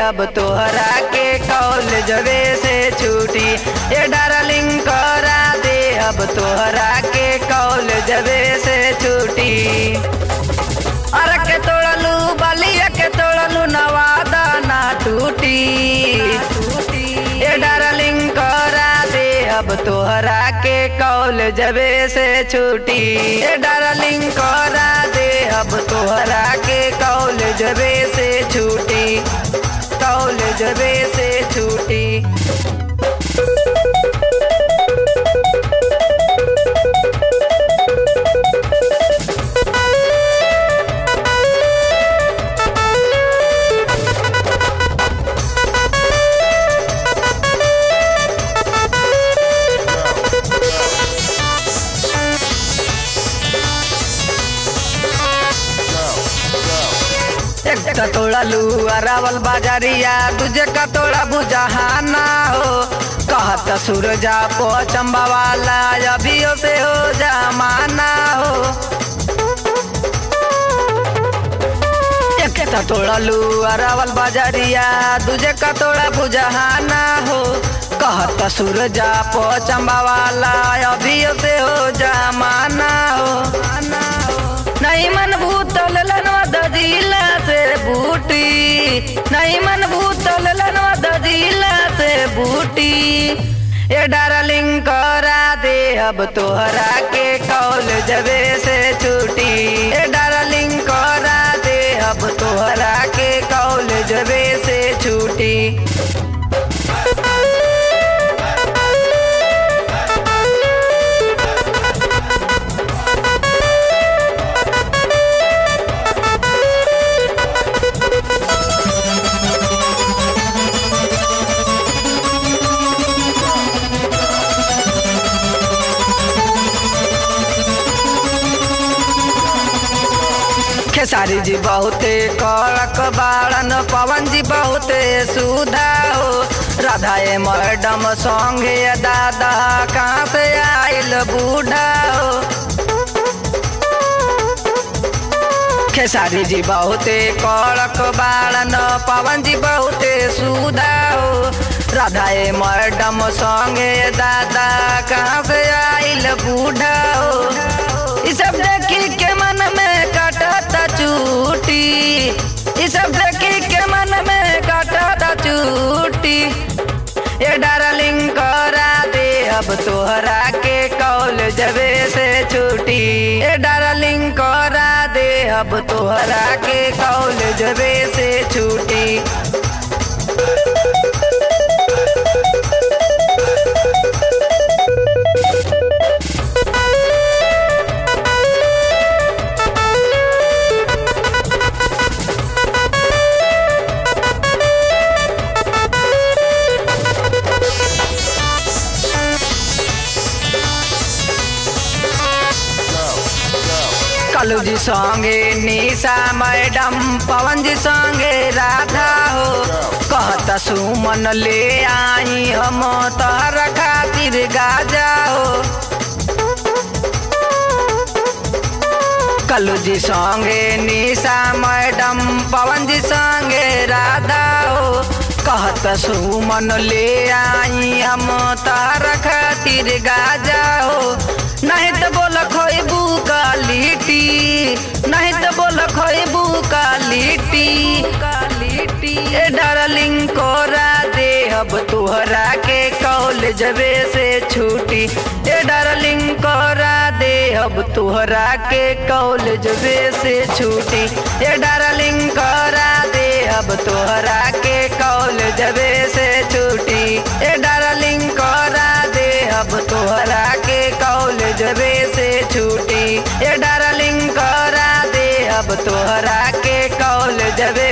अब तोहरा के कॉलेजवे से छुट्टी ए डार्लिंग करा दे अब तोहरा के कॉलेजवे से छुट्टी अरे के तोड़लू बलिया के तोड़लू नवादा ना टूटी ए डार्लिंग करा दे अब तोहरा के कॉलेजवे से छुट्टी ए डार्लिंग करा दे अब तोहरा के कॉलेजवे से छुट्टी कॉलेजवे से छुट्टी एक कतोड़ा लू अरावल बाजारिया दूजे कतोड़ा बुजहाना हो कहत सूरजा पो चंबा वाला अभियो से हो जमाना हो एक कतोड़ा लू अरावल बाजारिया दूजे कतोड़ा बुजहाना हो कहत सूरजा पो चंबा वाला अभियो से हो जमाना हो नहीं मन भूतल लनवा दजिला से बूटी नहीं मन भूतल लनवा दजिला से बूटी ए डार्लिंग करा दे अब तोहरा के कॉलेजवे से छुट्टी ए डार्लिंग करा दे अब तोहरा के कॉलेजवे से छुट्टी खेसारी जी बहुते कड़क बाड़न पवन जी बहुते सुधा हो राधा ए मैडम संगे दादा कहाँ से आइल बूढ़ा हो खेसारी जी बहुते कड़क बाड़न पवन जी बहुते सुधा हो राधा ए मैडम संगे दादा कहाँ से आइल बूढ़ा हो ई सब देखी के मन में कटता चूटी ई सब देखी के मन में कटता चूटी ए डार्लिंग करा दे अब तोहरा के कॉलेजवे से छुट्टी ए डार्लिंग करा दे अब तोहरा के कॉलेजवे से छुट्टी कलू जी संगे निशा मैडम पवन जी संगे राधा हो कहता सुमन ले आई हम तोहर खातिर गाजा हो कलू जी संगे निशा मैडम पवन जी संगे राधा हो कहत सुमन ले आई हम तार खातिर गाजा हो नहीं तो बोल खोबू का लिट्टी नहीं तो बोल खोबू का लिट्टी ए डार्लिंग कोरा दे अब तोहरा के कॉलेजवे से छुट्टी ए डार्लिंग कोरा दे अब तोहरा के कॉलेजवे से छुट्टी ए डार्लिंग कोरा दे अब तोहरा के कॉलेजवे से छुट्टी ए डार्लिंग कोरा दे अब तोहरा के कॉलेजवे से छुट्टी ए डार्लिंग करा दे अब तोहरा के कॉलेजवे